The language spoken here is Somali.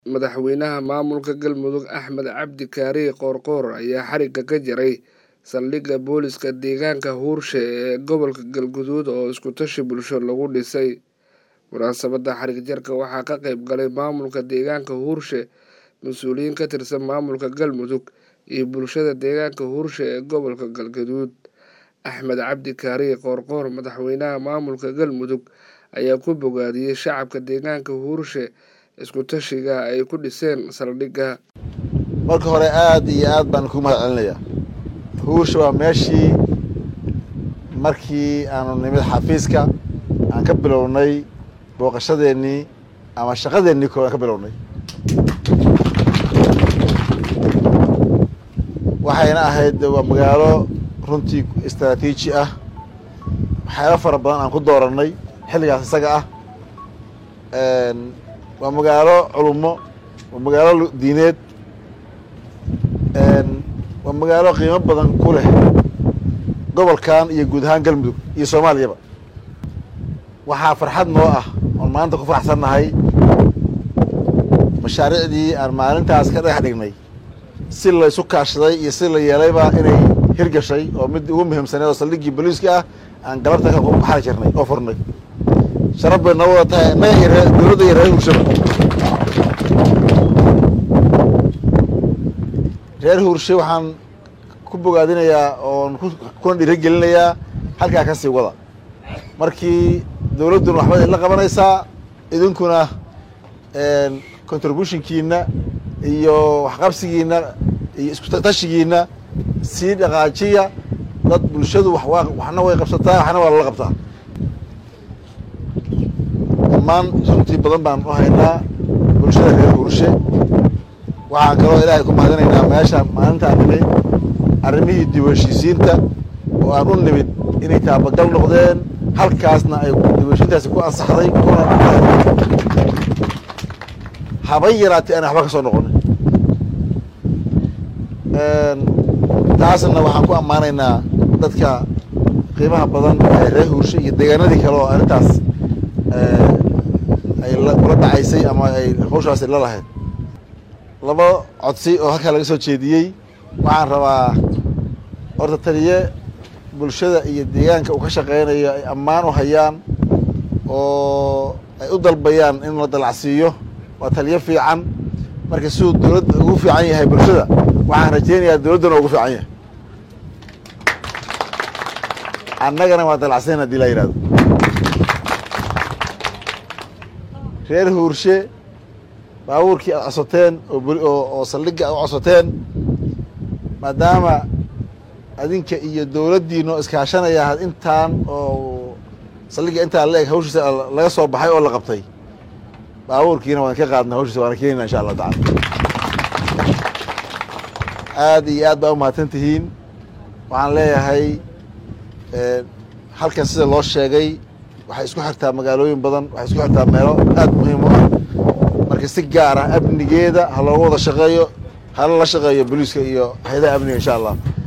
madaxweynaha maamulka galmudug axmed cabdi kaariye qoorqoor ayaa xarigga ka jaray saldhigga booliska deegaanka huurshe ee gobolka galguduud oo iskutashi bulsho lagu dhisay munaasabadda xarig jarka waxaa ka qayb galay maamulka deegaanka huurshe mas-uuliyiin ka tirsan maamulka galmudug iyo bulshada deegaanka huurshe ee gobolka galgaduud axmed cabdi kaariye qoorqoor madaxweynaha maamulka galmudug ayaa ku bogaadiyey shacabka deegaanka huurshe iskutashiga ay ku dhiseen saldhigga marka hore aad iyo aad baan kugu mahad celinayaa huursha waa meeshii markii aanu nimid xafiiska aan ka bilownay booqashadeennii ama shaqadeennii koo aan ka bilownay waxayna ahayd waa magaalo runtii istraatiiji ah waxyaaba fara badan aan ku doorannay xilligaas isaga ah waa magaalo culummo waa magaalo diineed waa magaalo qiimo badan ku leh gobolkan iyo guud ahaan galmudug iyo soomaaliyaba waxaa farxad noo ah oon maanta ku faraxsannahay mashaariicdii aan maalintaas ka dhagax dhignay si la isu kaashaday iyo si la yeelayba inay hirgashay oo mid ugu muhiimsaneed oo saldhiggii booliiska ah aan galabta ka xari jirnay oo furnay sharaf bay noo wada tahay innaga iyo ree dowladda iyo reer huurshaba reer huurshe waxaan ku bogaadinayaa oon kuna dhiiro gelinayaa halkaa ka sii wada markii dowladduna waxba idinla qabanaysaa idinkuna contributionkiina iyo waxqabsigiina iyo iskutashigiina sii dhaqaajiya dad bulshadu waxna way qabsataa waxna waa lala qabtaa dhammaan runtii badan baan u haynaa bulshada reer huurshe waxaan kaloo ilaahay ku mahadinaynaa meesha maalinta aan nimid arrimihii diiwanshiisiinta oo aan u nimid inay taabagal noqdeen halkaasna ay diiwanshiintaasi ku ansaxday kuna habay yaraatay aan waxba ka soo noqonin taasna waxaan ku ammaanaynaa dadka qiimaha badan ee reer huurshe iyo deegaanadii kale oo arrintaas ay kula dhacaysay ama ay hawshaasi la lahayd laba codsi oo halkaa laga soo jeediyey waxaan rabaa horta taliye bulshada iyo deegaanka uu ka shaqeynayo ay ammaan u hayaan oo ay u dalbayaan in la dalacsiiyo waa taliye fiican marka siduu dowladda ugu fiican yahay bulshada waxaan rajeynayaa dowladdana ugu fiican yahay annagana waa dalacsayn hadii laa yihahdo reer huurshe baabuurkii aad codsateen oo saldhigga aad u codsateen maadaama adinka iyo dowladdiino iskaashanaya intaan oo saldhigga intaan la eg hawshiisa laga soo baxay oo la qabtay baabuurkiina waan ka qaadna hawshiisa waana keenayna insha allahu tacala aad iyo aad baa u mahadsan tihiin waxaan leeyahay halkan sida loo sheegay waxay isku xirtaa magaalooyin badan waxay isku xirtaa meelo aad muhiim u ah marka si gaar ah amnigeeda ha looga wada shaqeeyo hala la shaqeeyo boliiska iyo hay-adaha amniga insha allah